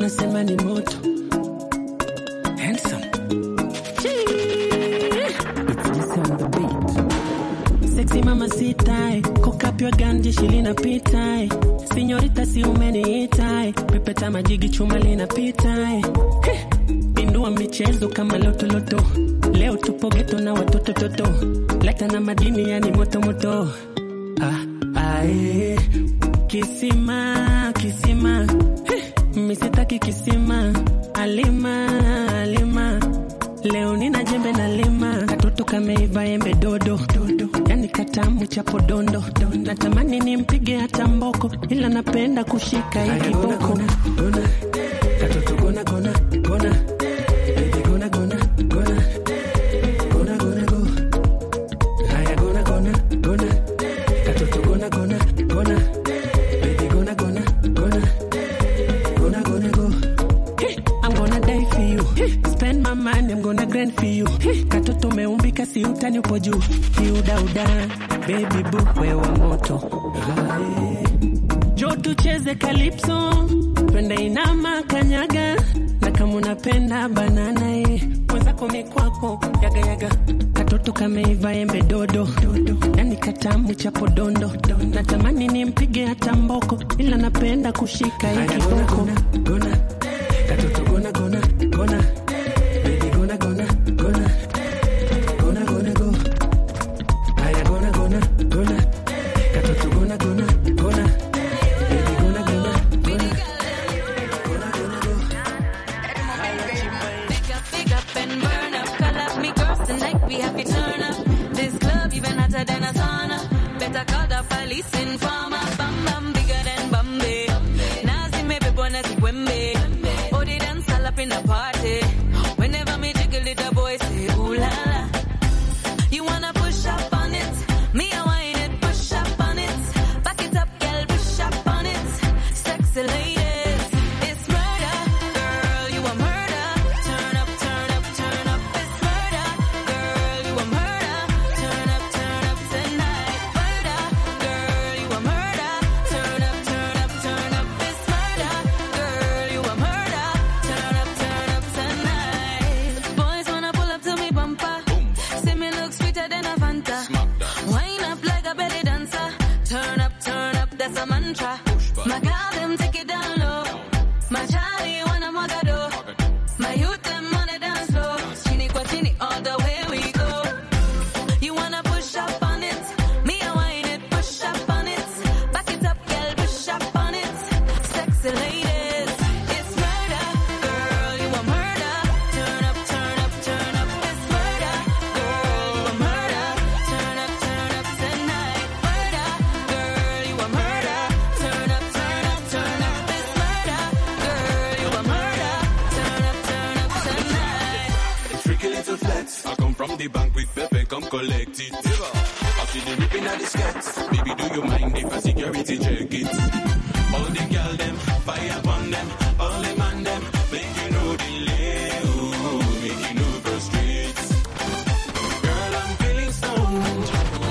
unasema ni moto Handsome. Chee. It's Jesse on the beat. Sexy mama sitae kokapywa ganje shilina pitae sinyorita si umeniitae pepeta majigi chuma linapitae Heh. Pindua michezo kama lotoloto leo tupo geto na watoto toto leta na madini yani moto moto ah, ae. kisima kisima Heh. misitaki kisima alima alima leo nina jembe na lima katoto kameiva embe dodo dodo yani katamu chapo dondo natamani nimpige hata mboko ila napenda kushika hii kiboko katoto gona gona gona Baby, gona gona gona gona gona go haya gona gona gona katoto gona gona gona Baby, gona gona gona gonna gonna go. Hey, I'm gonna die for you. Hey, spend my money, I'm gonna grind for you. Hey, katoto umeumbika si utani upo juu. Kiudauda, baby boo, wewe moto. Aye. Jo tucheze calypso, twende inama kanyaga, na kama unapenda banana eh, mwenzako mikwako yaga yaga, katoto kameiva embe dodo dodo, yani katamu chapo dondo, natamani nimpige hata mboko, ila napenda kushika hii kiboko. Gona, katoto gona gona gona, baby gona gona gona, gona gona go, haya gona gona gona, katoto gona gona gona, baby gona gona gona, gona gona go. Pick up, pick up and burn up. Call up me girls tonight, we have to turn up. This club even hotter than a sauna. Better call the police informer. Bam bam bigger than Bombay. Nazi me be born as Wembe. Oh, they dance all up in the party. Whenever me jiggle it, the boys say ooh la la. You wanna push up on it? Me I whine it, push up on it. Back it up, girl, push up on it. Sexy ladies, it's murder, girl, you a murder. Turn up, turn up, turn up, it's murder, girl, you a murder. Turn up, turn up tonight, murder, girl, you a murder. Turn up, turn up, turn up, it's murder, girl, you a murder. Turn up, turn up tonight. Boys wanna pull up to me bumper. See me look sweeter than a Fanta. Wine up like a belly dancer. Turn up, turn up, that's a mantra. My girl, them take it down low. My Charlie wanna do. My youth, them on the dance floor. Chini kwa chini, all the way we go. You wanna push up on it? Me, I whine it, push up on it. Back it up, girl, push up on it. Sexy ladies, it's murder. Girl, you a murder. Turn up, turn up, turn up, it's murder. Girl, you a murder. Turn up, turn up tonight. Murder. Girl, you a murder. Turn up, turn up, turn up, it's murder. Girl, you a murder. Turn up, turn up tonight. Freaky little flex. I come from the bank with Pepe, come collect it. I see the ripping at the skirts. Baby, do you mind if I security check it? All the girl them, fire upon them. All them and them, make you know delay. Ooh, make you know go straight. Girl, I'm feeling stoned.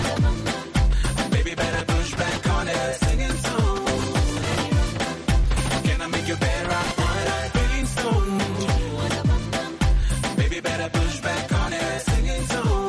Baby, better push back on it. Singing song. Can I make you better? What I'm feeling stoned. Baby, better push back on it. Singing song.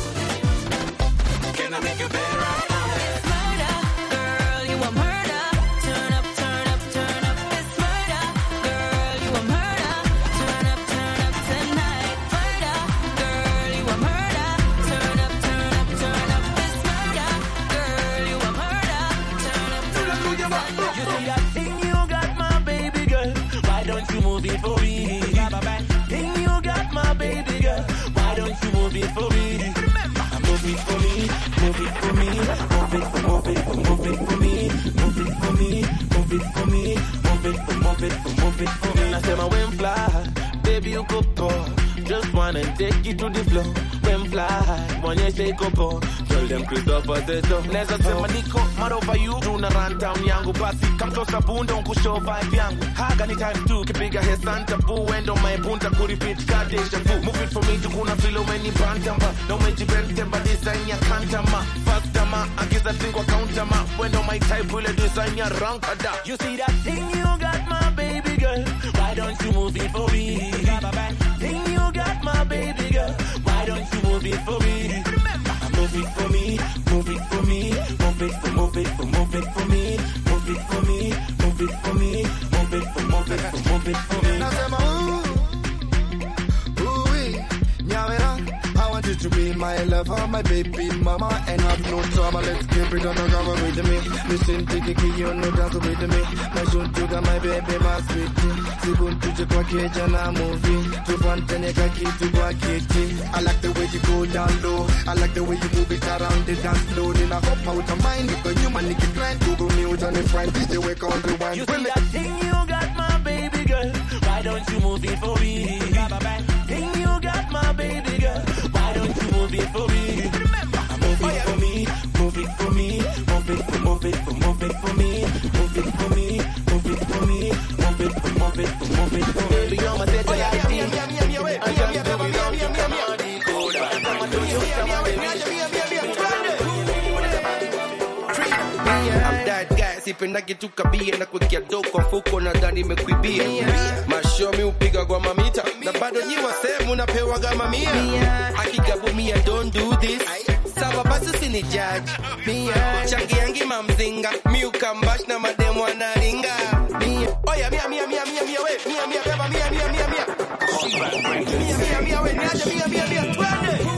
Can I make you better? Murder, girl, you a murder. Turn up, turn up, turn up, it's murder. Girl, you a murder. Turn up, turn up tonight. Murder, girl, you a murder. Turn up, turn up, turn up, it's murder. Girl, you a murder. Turn up, turn up tonight. You see that thing you got, my baby girl? Why don't you move it for me? Thing you got, my baby girl? Why don't you move it for me? Move it for me, move it for me, move it, move it, move it for me, move it for me, move it for me, move it, move it, move it for me. I say my when fly, baby you go poor. Just wanna take you to the floor. When fly, when you say go poor. Tell them Christopher says so. Neza sema niko mad over you tuna run town yangu basi come closer bunda unkushow vibe yangu haga ni time two kipiga he santa boo wendo my bunta kurepeat kadesha fu move it for me tukuna feel umeni bantamba na umejibentamba design ya kantama faster ma agiza tingwa counter ma wendo my type ile design ya rankada You see that thing you got, my baby girl? Why Why don't you move it for me? Think you got my baby girl. Why don't you move it for me? Move it for me, move it for me, move it for, move it for, move it for me, move it for me, move it for me, move it for, move it for, move it for me. Nasema ooh, ooh-wee, nyawera. I want you to be my lover, my baby mama, and have no trouble. Let's keep it undercover with me. Listen to the key, you know dance with me. My son to my baby, my sweetie. Sibuntu je kwa keja na movie. Tufantene ka kitu kwa kiti. I like the way you go down low. I like the way you move it around the dance floor. Then I hop out of mind because you man nigga grind. Google me with any friend. DJ wake on the wine. You see that thing you got my baby girl. Why don't you move it for me? Thing you got my baby girl. Why don't you move it for me? Move it for me, move it for me, move it for, move it for, move it for me, move it for me, move it for me, move it for, move it for, move it for me. Baby, you're my set I just do it on the command code. I'ma do you I'm that guy, sipendagi tu kabia na kuwekea do kwa mfuko na ndani imekuibia mashomi upiga kwa mamita na bado nyi wasemu napewaga mamia akigabu mia don't do this sawa basi usini judge changiangi mamzinga miukambash na mademu anaringa oya mia mia mia mia mia we mia mia beba mia mia mia mia mia mia mia we niaje mia mia mia twende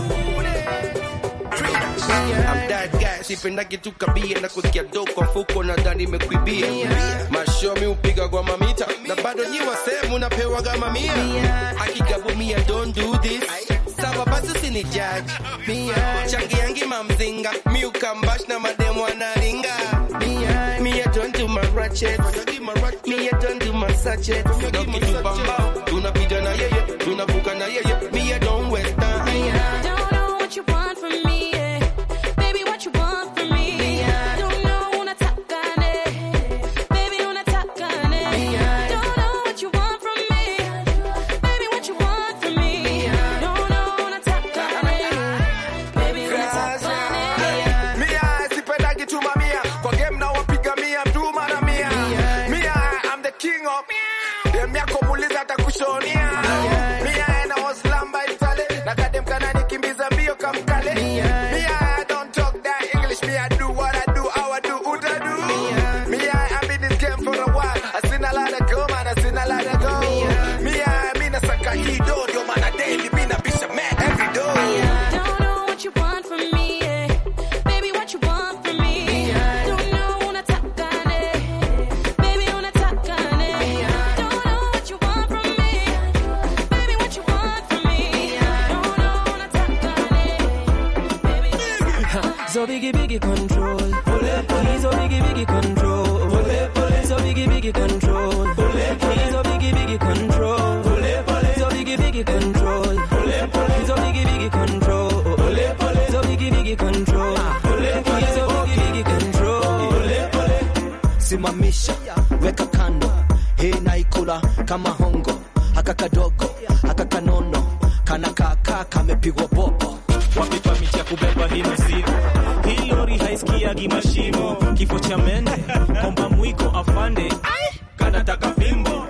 I'm that guy, sipendagi tu kabia na kusikia do kwa mfuko na ndani imekuibia mashomi upiga kwa mamita na bado nyi wasemu napewaga mamia akigabu mia don't do this sawa basi usini judge changiangi mamzinga miukambash na mademu anaringa me I don't do my ratchet me I don't do my sachet nakitubambao tunapita na yeye tunavuka na yeye me I don't waste time Don't know what you want from me, yeah. Baby, what you want from me? Don't know unataka ne. Baby, unataka ne. Don't know what you want from me. Baby, what you want from me? Don't know unataka ne. Baby, unataka ne. Mia, sipendagi tu mamia. Kwa game na wapiga mia, mtu mara mia. Mia, I'm the king of dem yako muuliza atakushonia. Mia, na waslamba itale. Na kadem kana nikimbiza mbio kamkale. Mia, I don't talk that English. Me, I do what I do, how I do, uta do. Mia, I've been in this game for a while. I seen a lot of go, man, I seen a lot of go. Mia, mi nasaka hii do, ndio maana daily mi nabisha man every door. Don't know what you want from me, yeah. Baby, what you want from me? Don't know unataka ne. Baby, unataka ne. Don't know what you want from me. Baby, what you want from me? Don't know unataka ne. Baby, So biggie biggie control. He's a biggie biggie control. So biggie biggie control. He's a biggie biggie control. So biggie biggie control. He's a biggie biggie control. So biggie biggie control. He's a biggie biggie control. simamisha weka kando hii naikula kama hongo haka kadogo haka kanono kana kaka kamepigwa bobo wapipa miti ya kubeba hii mizigo. Hii lori haisikiagi mashimo, kifo cha mende, komba mwiko afande, kanataka fimbo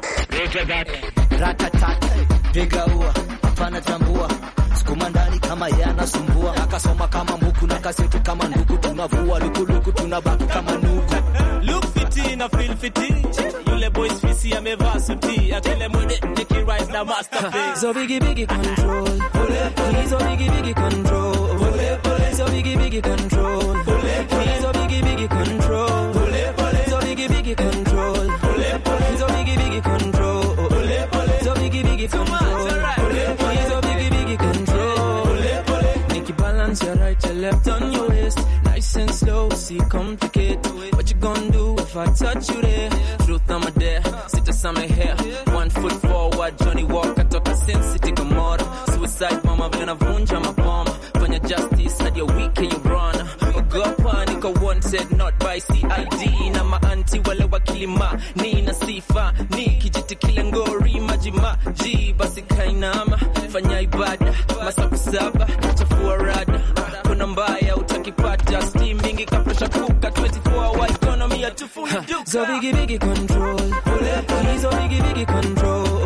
ratatata piga ua hapana tambua sukuma ndani kama yanasumbua akasoma kama muku na kaseti kama nduku tunavua lukuluku tunabaki kama nuku look fiti na feel fiti, yule boys fisi amevaa suti, akile mwende nikirise na masterpiece. So biggie biggie control. He's a biggie biggie control. So biggie biggie control. He's a biggie biggie control. So biggie biggie control. He's a biggie biggie control. So biggie biggie control. He's a biggie biggie control. Make you balance your right, your left on your waist. Nice and slow, see complicate. What you gonna do if I touch you there? Truth I'm a dare, sit us on my hair. One foot forward, Johnny Walker toka Sin City Gomorrah. Suicide mama vile navunja maboma. Fanya justice hadi ya wiki you run. Ogopa niko wanted not by CID na maanti wale wakilima ni na sifa ni kijiti kile ngori majima ji basi kainama fanya ibada masaku saba chafua rada kuna mbaya utakipata steam mingi kapresha kuka 24 hour economy ya tufu So biggie biggie control. He's a biggie biggie control.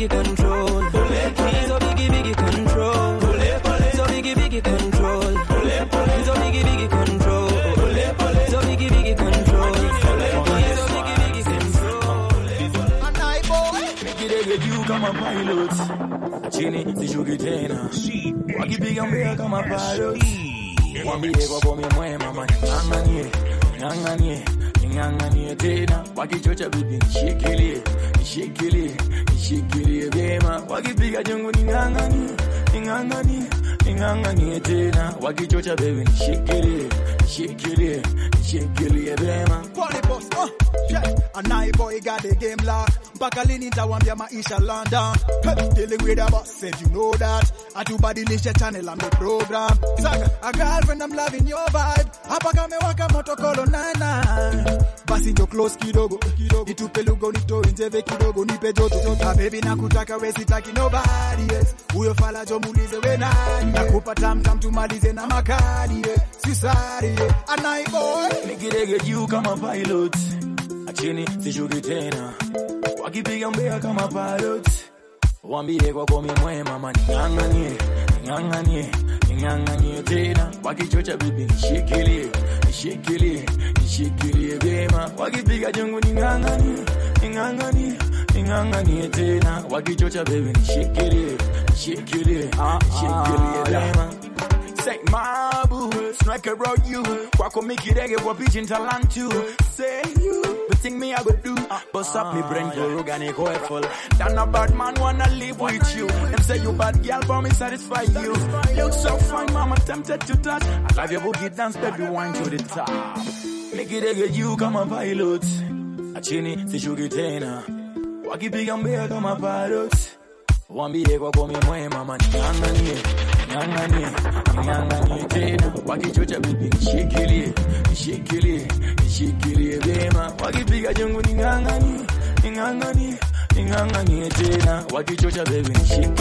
biggie control. Hizo biggie biggie control. Hizo biggie biggie control. Hizo biggie biggie control. Hizo biggie biggie control. Hizo biggie biggie control. Nikidege juu kama pilot, chini sishuki tena, wakipiga mbea kama pilot. Wambie kwa komi mwema man, ng'ang'anie, ng'ang'anie, ng'ang'anie tena, wakichocha bibi nishikilie, nishikilie, nishikilie vyema, wakipiga jungu ning'ang'anie, ning'ang'anie, ning'ang'anie tena, wakichocha baby nishikilie, nishikilie, nishikilie vyema. Quality boss, uh, yeah. And I boy got the game locked. Mpaka lini nitawambia maisha London. Hey, dealing with a boss, said you know that. Atubadilisha channel and the program. Saka, a girlfriend I'm loving your vibe. Hapa kamewaka moto kolo nana. Basi njo close kidogo, kidogo. Nitupe lugo nitoe njeve kidogo, nipe joto. Ah, baby nakutaka we sitaki nobody else. Huyo fala jo muulize we nani. Nakupa tam tam tumalize na makadi. eh. Si sari, eh. And I boy. Nikidege juu kama pilot, chini sishuki tena, wakipiga mbea kama pilot. Wambie kwa komi mwema man, ng'ang'anie, ng'ang'anie, ng'ang'anie tena, wakichocha bibi nishikilie, nishikilie, nishikilie vyema, wakipiga jungu ning'ang'anie, ning'ang'anie, ning'ang'anie tena, wakichocha bibi nishikilie, nishikilie, nishikilie vyema. Say my boo, strike around you. Kwako mikirege kwa pitching talent too. Say you, the thing me I go do. Bust up me brain, go rogue and go full. Then a bad man wanna live with you. Them say you bad girl, but me satisfy you. Look so fine, mama tempted to touch. I love your boogie dance, baby, wine to the top. Mikirege you kama pilot. Achini sishuki tena. Wakipiga mbea kama pilot. Wambie kwa komi mwema man, ng'ang'anie, ng'ang'anie, ng'ang'anie tena, wakichocha bibi nishikilie, nishikilie, nishikilie vyema, wakipiga jungu ning'ang'anie, ning'ang'anie, ning'ang'anie tena, wakichocha baby nishikilie